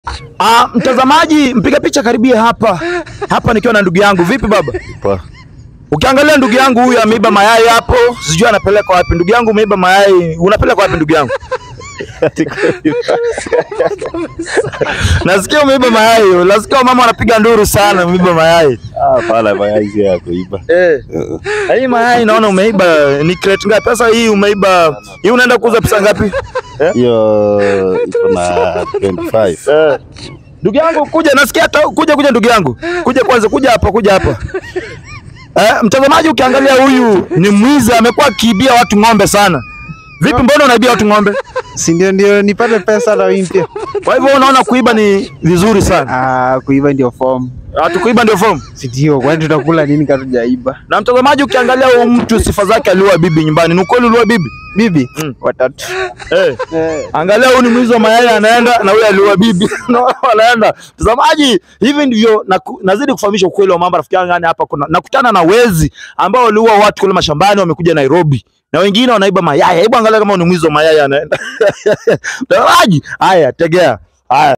Ah, mtazamaji, mpiga picha karibia hapa hapa, nikiwa na ndugu yangu. Vipi baba? Poa. Ukiangalia ndugu yangu huyu ameiba mayai hapo, sijui anapeleka wapi. Ndugu yangu umeiba mayai, unapeleka wapi ndugu yangu? Nasikia umeiba mayai, nasikia mama anapiga nduru sana, umeiba mayai. Ah, pala mayai si ya kuiba. Eh. Na Hii mayai naona umeiba ni crate ngapi? Pesa hii umeiba, hii unaenda kuuza pesa ngapi? Hiyo iko na 25. Eh. Ndugu yangu kuja, nasikia hata kuja kuja, ndugu yangu kuja kwanza, kuja hapa, kuja hapa. Eh, mtazamaji, ukiangalia huyu ni mwizi, amekuwa akiibia watu ng'ombe sana. Vipi, mbona unaibia watu ng'ombe? si ndio ndio nipate pesa na mimi pia. Kwa hivyo unaona kuiba ni vizuri sana. Ah, kuiba ndio form. Watu kuiba ndio form. Si ndio, kwani tutakula nini kama tujaiba? Na mtazamaji, ukiangalia huyu mtu sifa zake, aliua bibi nyumbani. Ni ukweli uliua bibi? Bibi Mm. watatu. Eh. Eh, Angalia huyu ni mwizi wa mayai anaenda na huyu aliua bibi. Unaona wanaenda. Mtazamaji, hivi ndivyo naku- nazidi kufahamisha ukweli wa mambo rafiki yangu yani hapa kuna nakutana na wezi ambao waliua watu kule mashambani wamekuja Nairobi. Na wengine wanaiba mayai. Hebu angalia kama ni mwizi wa mayai anaenda. Mtazamaji, haya tegea. Haya.